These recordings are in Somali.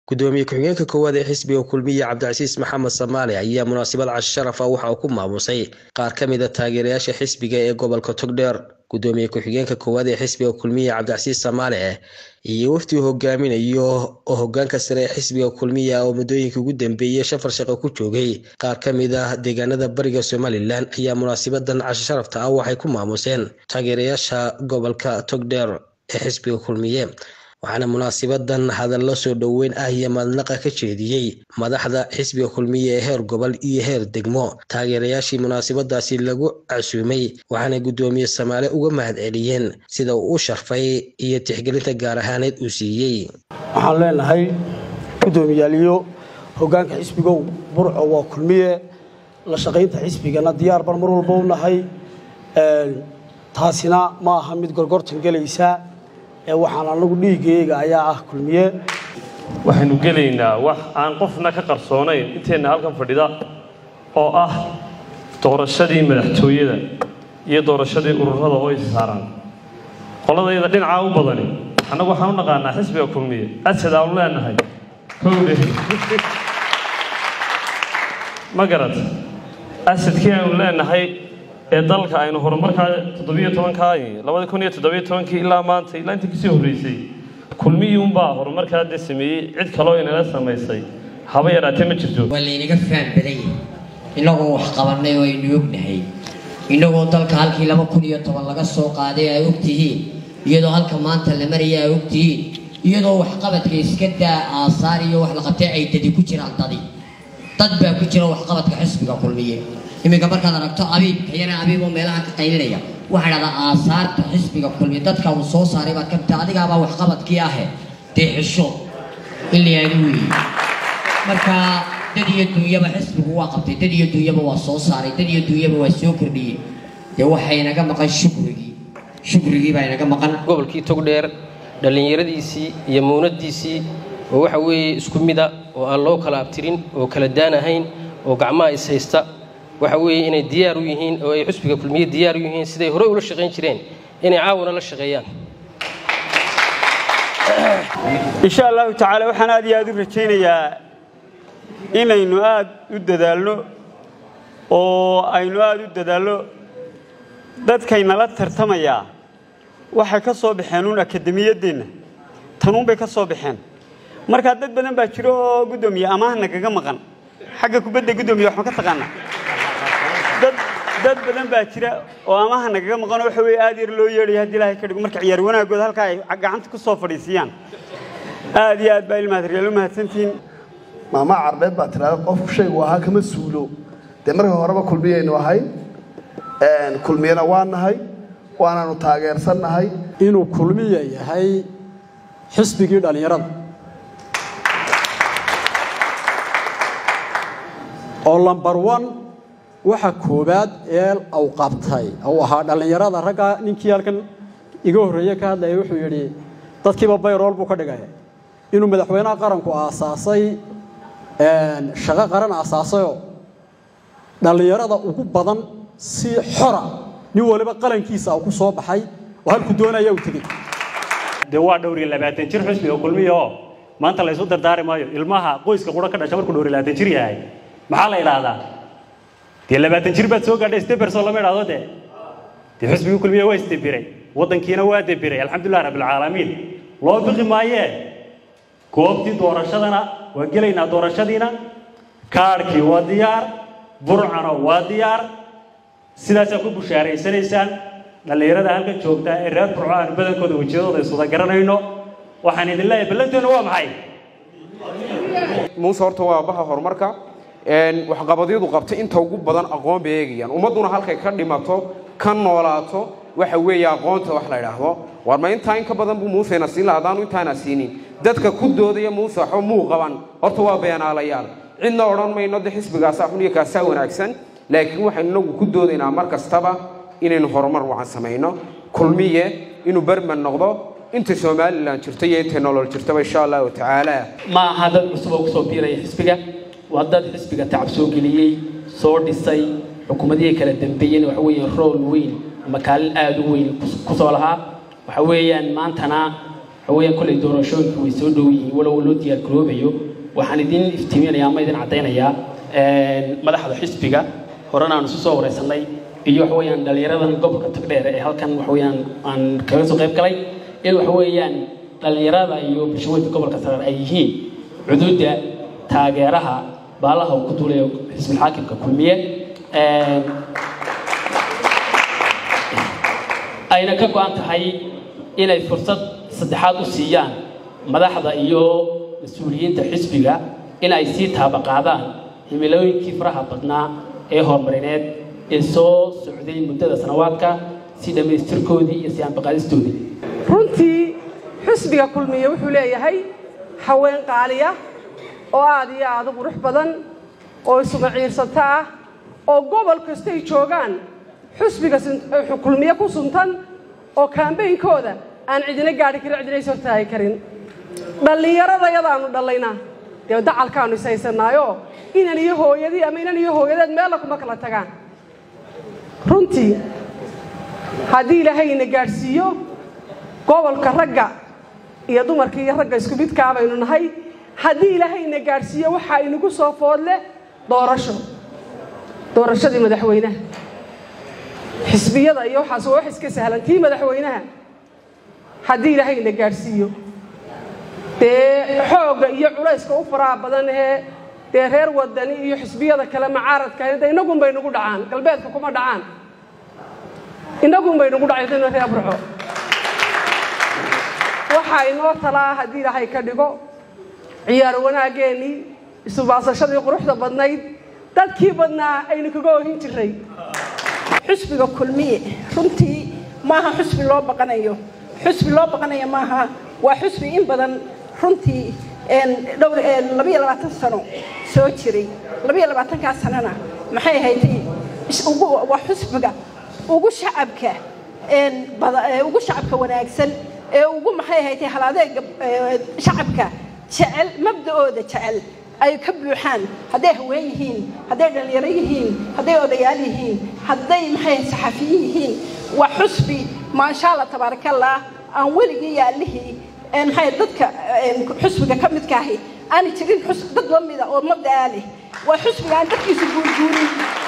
gudoomiye ku-xigeenka koowaad ee xisbiga kulmiye cabdicasiis maxamed samaale ayaa munaasabad casho sharafa waxa uu ku maamusay qaar ka mid a taageerayaasha xisbiga ee gobolka togdheer gudoomiye ku-xigeenka koowaad ee xisbiga kulmiye cabdicasiis samaale iyo waftii hogaaminayo oo hogaanka sare ee xisbiga kulmiya oo muddooyinkii ugu dambeeyey shafar shaqo ku joogay qaar ka mid ah deegaanada bariga somalilan ayaa munaasabadan casho sharafta ah waxay ku maamuseen taageerayaasha gobolka togdheer ee xisbiga kulmiye waxaana munaasabadan hadallo soo dhoweyn ah iyo madnaqa ka jeediyey madaxda xisbiga kulmiye ee heer gobol iyo heer degmo taageerayaashii munaasabadaasi lagu casuumay waxaana guddoomiye samaale uga mahad celiyeen sida uu u sharfay iyo tixgelinta gaar ahaaneed uu siiyey waxaan leenahay guddoomiyaaliyo hogaanka xisbigow burco waa kulmiye la shaqaynta xisbigana diyaar baan mar walba u nahay taasina ma aha mid gorgortan gelaysa waxaan anagu dhiigayga ayaa ah kulmiye waxaynu gelaynaa wax aan qofna ka qarsoonayn inteenna halkan fadhida oo ah doorashadii madaxtooyada iyo doorashadii ururada oo is saaran qoladayda dhinacaa u badani annagu waxaan u naqaanaa xisbiga kulmiye asad aanu leenahay kowdhe ma garat asadkii aynu leenahay ee dalka aynu horumarkaa toddobiyo tobankaa labada kun iyo toddobiyo tobankii ilaa maanta ilaa intii kasii horreysay kulmiyii unbaa horumarkaa dee sameeyey cid kaloo inala samaysay haba yaraatee ma jirto waa laynaga faham badan yahay innagoo wax qabannay oo aynu ognahay innagoo dalka halkii laba kun iyo toban laga soo qaaday ay ogtihiin iyadoo halka maanta la maraya ay ogtihiin iyadoo waxqabadka iska daa aasaar iyo wax la qabtay ay dadi ku jiraan dadi dad baa ku jira waxqabadka xisbiga kulmiye iminka markaad aragto abiib kayana abiib oo meelaha ka qaylinaya waxaa dhahdaa aasaarta xisbiga kulmiye dadka uu soo saaray baad kamta adigaabaa waxqabadkii ahe dee xisho in la yaadi weeye marka dad iyo duunyaba xisbigu waa qabtay dad iyo duunyaba waa soo saaray dad iyo duunyaba waa soo kordhiyey dee waxay naga maqan shukrigii shukrigii baa inaga maqan gobolkii togdheer dhallinyaradiisii iyo muunadiisii oo waxa weeye isku mida oo aan loo kala abtirin oo kala daan ahayn oo gacmaha is haysta waxa weeye inay diyaar u yihiin oo ay xusbiga kulmiye diyaar u yihiin siday horey ula shaqayn jireen inay caawana la shaqeeyaan insha allahu tacaala waxaan aad iyo aad u rajaynayaa inaynu aad u dadaalno oo aynu aad u dadaalno dadkaynala tartamayaa waxay ka soo baxeen uun akademiyaddeenna tanuunbay ka soo baxeen markaa dad badan baa jiro oo guddoomiye amaahna kaga maqan xagga kubadda guddoomiye waxma ka taqaanaa dad badan baa jira oo amaha nagaga maqanoo waxa weye aad yar loo yeedhaya haddii ilaahay ka dhigo marka ciyaar wanaagooda halkaa ay gacanta ku soo fadhiisiyaan aad iyo aad baa ilmahadaryaal u mahadsantihiin maama carbeed baa tiraada qofku shaygu ahaa kama suulo dee marka horeba kulmiyaynu ahay kulmiyana waa nahay waanaanu taageersannahay inuu kulmiya yahay xisbigii dhallinyarada oo lambar one waxa koowaad ee uu qabtay uu ahaa dhallinyarada ragga ninkii halkan iga horreeye ka hadlaya wuxuu yidhi dadkiiba bayrool buu ka dhigaya inuu madaxweynaha qaranku aasaasay shaqo qaran aasaasayoo dhallinyarada ugu badan si xora nin waliba qalankiisa ku soo baxay oo halku doonaya uu tegey dee waa dhowr iyo labaatan jir xusbiga kulmiya oo maanta la ysu dardaari maayo ilmaha qoyska qura ka dhasha markuu dhowr iyo labaatan jir yahay maxaa la idhaahdaa dee labaatan jir baad soo gaadhay steberso lama idhaahdo dee dee xusbigii kulmiya waa isdebiray waddankiina waa debiray alxamdulilah rabbilcaalamiin loo biqi maayee goobtii doorashadana waa gelaynaa doorashadiina kaadhkii waa diyaar burcana waa diyaar sidaasaa ku bushaaraysanaysaan dhallinyarada halkan joogta ee reer burco aan badankooda wejiyadooda isuda garanayno waxaan idin leeyahay ballanteenu waa maxay muuse horta waa baha horumarka waxqabadyadu qabtay inta ugu badan aqoon bay eegayaan ummadduna halkay ka dhimato ka noolaato waxa weeye aqoonta wax la idhaahdo war ma intaa in ka badan buu muusena siin laha hadaanu intaana siinin dadka ku doodaya muuse waxba muu qaban horta waa beenaalayaal cidna odhan mayno de xisbigaasaa xun iyo kaasaa wanaagsan laakiin waxaynu inagu ku doodaynaa mar kastaba inaynu horumar wacan samayno kulmiye inuu berman noqdo inta somalilan jirta iyo intay nolol jirtaba insha allahu tacaala ma aha dad cusub oo kusoo biiraya xisbiga waa dad xisbiga tacab soo geliyey soo dhisay xukuumadihii kala dambeeyeen waxa weeye rool weyn ama kaalin aada u weyn ku soo lahaa waxa weeyaan maantana waxaweyaan kolley doorashooyinku way soo dhow yihiin walow loo diyaar garoobayo waxaan idin iftiiminayaa ama idin caddaynayaa madaxda xisbiga horena aan isu soo wareysanay iyo waxaweyaan dhallinyaradan gobolka tagdheer ee halkan waxaweyaan aan kaga soo qayb galay in waxaweyaan dhallinyarada iyo bulshaweynka gobolka tagdheer ay yihiin cuduudda taageeraha baalaha uu ku duulayo xisbilxaakimka kulmiye ayna ka go-an tahay inay fursad saddexaad u siiyaan madaxda iyo mas-uuliyiinta xisbiga in ay sii taabaqaadaan himilooyinkii faraha badnaa ee horumarineed ee soo socday muddada sanawaadka si dhammaystirkoodii iyo siyaanbaqaadistoodii runtii xisbiga kulmiye wuxuu leeyahay haween qaaliya oo aad iyo aad u qurux badan oo isuga ciirsata ah oo gobol kastay joogaan xusbiga kulmiye ku suntan oo kaambeynkooda aan cidina gaadhi karin cidina is hortaagi karin dhallinyarada yadaanu dhallaynaa dee dacalkaanu ishaysanaayo inan iyo hooyadii ama inan iyo hooyadeed meella kuma kala tagaan runtii haddii ilaahayna gaadhsiiyo gobolka ragga iyo dumarka iyo ragga isku midkaa baynu nahay haddii ilaahayna gaadhsiiyo waxaa inagu soo foodleh doorasho doorashadii madaxweynaha xisbiyada iyo waxaas waa wax iska sahlan tii madaxweynaha haddii ilaahayna gaadhsiiyo dee xoogga iyo culayska u faraha badan ee dee reer wadani iyo xisbiyada kale macaaradka de inagun bay nagu dhacaan galbeedka kuma dhacaan inagun bay nagu dhacay dana reer burco waxaa inoo talaa haddii ilaahay ka dhigo ciyaar wanaaggeenii isubaasashadii quruxda badnayd dadkii badnaa aynu kaga ohin jiray xusbiga kulmiye runtii maaha xusbi loo baqanayo xusbi loo baqanayo maaha waa xusbi in badan runtii dhowr labayo labaatan sano soo jiray labayo labaatankaa sanona maxay ahaydee waa xusbiga ugu shacabka ugu shacabka wanaagsan ee ugu maxay ahaydee haladeega shacabka jecel mabda'ooda jecel ay ka buuxaan hadday haween yihiin hadday dhallinyaro yihiin hadday odayaal yihiin hadday maxay saxafiyin yihiin waa xusbi maasha allah tabaarakallah aan weligii yaallihii maxay dadka xusbiga ka midka ahi aana jirin dad la mida oo mabda'a leh waa xusbiga aan dadkiisu guurguurin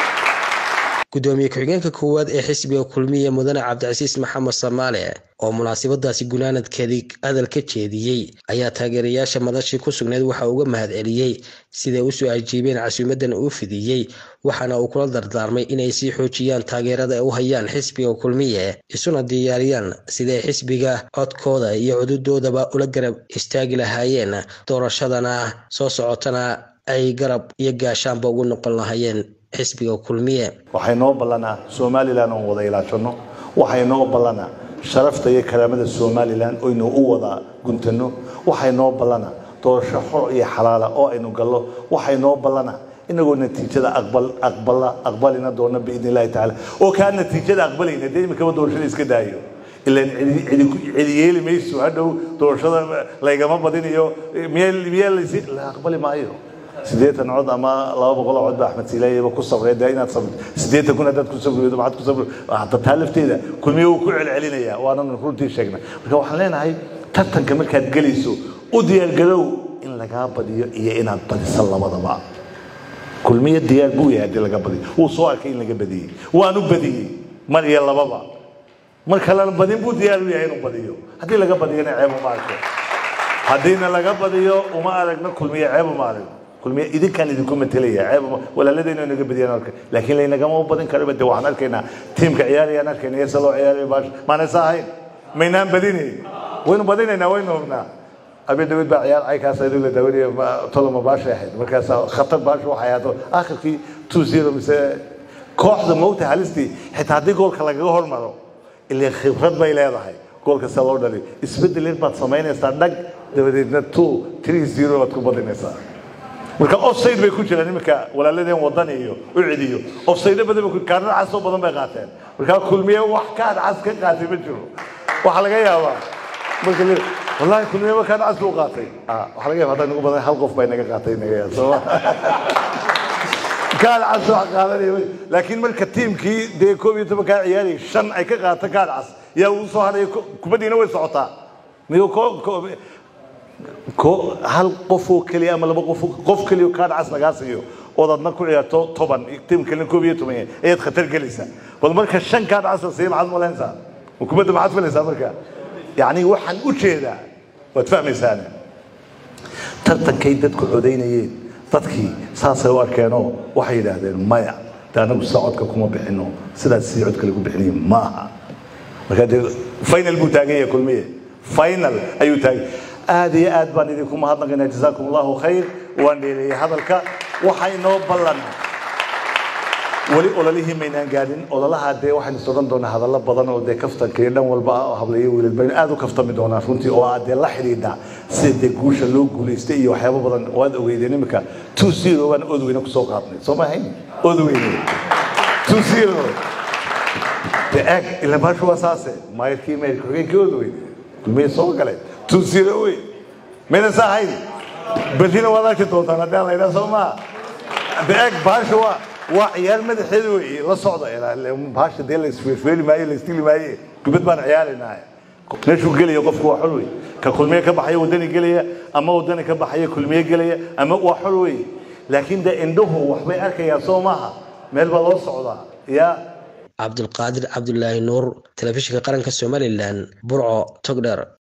gudoomiye ku-xigeenka koowaad ee xisbiga kulmiye mudane cabdicasiis maxamed samaale oo munaasabadaasi gunaanadkeedii hadal ka jeediyey ayaa taageerayaasha madashii ku sugnayd waxa uga mahad celiyey siday usoo ajiibeen casuumadan uu fidiyey waxaana uu kula dardaarmay inay sii xoojiyaan taageerada ay u hayaan xisbiga kulmiye isuna diyaariyaan siday xisbiga codkooda iyo cududoodaba ula garab istaagi lahaayeen doorashadana soo socotana ay garab iyo gaashaanba ugu noqon lahaayeen xisbiga kulmiye waxay noo ballanaa somalilan oon wada ilaashanno waxay noo ballanaa sharafta iyo karaamada somalilan oynu u wada guntanno waxay noo ballanaa doorasho xor iyo xalaala oo aynu gallo waxay noo ballanaa inagoo natiijada aqbal aqbala aqbalina doona biidni illahi tacaala oo kaa natiijada aqbalayna dee imikaba doorashada iska daayo ilaan cidi yeeli mayso hadhow doorashada laygama badinayo miyaa laysi la aqbali maayo sideetan cod ama laba boqol cod baa axmed silaayaba ku sabray dee inaad sabr sideetan kun haddaad ku sabri weydo maxaad ku sabri hadda taa lafteeda kulmiye wuu ku celcelinaya waanan runtii sheegnay marka waxaan leenahay tartanka markaad gelayso u diyaargarow in lagaa badiyo iyo inaad badiso labadaba kulmiye diyaar buu yahay haddii laga badiyo wuu soo arkay in laga badiyey waanu badiyey mar iyo lababa mar kalena badin buu diyaar u yahay inuu badiyo haddii laga badiyona ceeb uma arko haddiina laga badiyo uma aragno kulmiye ceeb uma aragno kulmiye idinkaan idinku matelaya ceeb walaaladayna naga badiyaan arka laakiin laynagama badin karaba de waxaan arkaynaa tiimka ciyaarayaan arkayna yasa loo ciyaaraya baash maanaysa ahayn maynaan badinayn waynu badinaynaa waynu hubnaa abi david baa ciyaar caykaas ayadoo la daawanaya toloma baashay ahayd markaas khatar baasha waxay ahaato aakhirkii two zero mise kooxda moogta halistii xitaa haddii goolka lagaga hormaro ilaa khibrad bay leedahay goolka sida loo dhaliyo isbeddel baad samaynaysaa dhag dabadeedna two three zero baad ku badinaysaa marka offside bay ku jiraan iminka walaaladeen wadan iyo u celiyo offside badan bay kaarada cas oo badan bay qaateen marka kulmiye wax kaad cas ka qaatay ma jiro waxa laga yaabaa marka wallahi kulmiye ma kaad cas buu qaatay waxa laga yaabaa haddaan ugu badan hal qof bay naga qaatay naga yaa soo kaad cas wax qaadanaya laakiin marka tiimkii dee koob iyo toban kaa ciyaarayay shan ay ka qaata kaad cas yaa uu soo hadhaya kubaddiina way socotaa miyuu ko hal qofoo keliya ama laba qof qof keliya kaa dhacas lagaa siiyo ood adna ku ciyaarto toban tim kalena koob iyo toban ayaad khatar gelaysaa bal marka shan kaa dhacas la siiya maxaad malaynaysaa hukuumadda maxaad filaysaa marka yacni waxaan u jeedaa waad fahmaysaane tartankay dadku codaynayeen dadkii saasay u arkeenoo waxay yidhaahdeen maya de anagu sida codka kuma bixino sidaas sii codka lagu bixinaya ma aha marka dee final buu taagan yahay kulmiye final ayuu taagan aad iyo aad baan idinku mahadnaqaynaa jazaakum allahu khayr waan dheereeyey hadalka waxaa inoo ballan weli ololihii maynaan gaadhin ololaha dee waxaynu sodhan doonaa hadallo badan oo dee kaftanka iyo dhan walba ah oo hablayo wiilal baynu aad u kaftami doonaa runtii oo aad dee la xidhiidha sida dee guusha loo guulaystay iyo waxyaabo badan waad ogeydeen iminka two zero baan odweyne kusoo qaadnay soo ma ahayn odweyne two zero dee eeg ila baashu waa saase maayirkii maayirka xogeenkii odweyne kulmiye soo galay two zero wey mayna saa ahayn berrina waad arki doontaan haddii aan la yidhaha soo maa dee eeg baashu waa waa ciyaar madaxeeda wey la socda baasha dee la isfeerfeeli maayo la isdili maaye kubad baan ciyaaraynahay meeshuu gelaya qofku waa xol wey ka kulmiye ka baxaya waddani gelaya ama waddani ka baxaya kulmiye gelaya ama waa xol wey laakiin dee indhuhu waxbay arkayaan soo maaha meel baa loo socdaa yaa cabdulqaadir cabdulaahi nuur telefishinka qaranka somalilan burco togdheer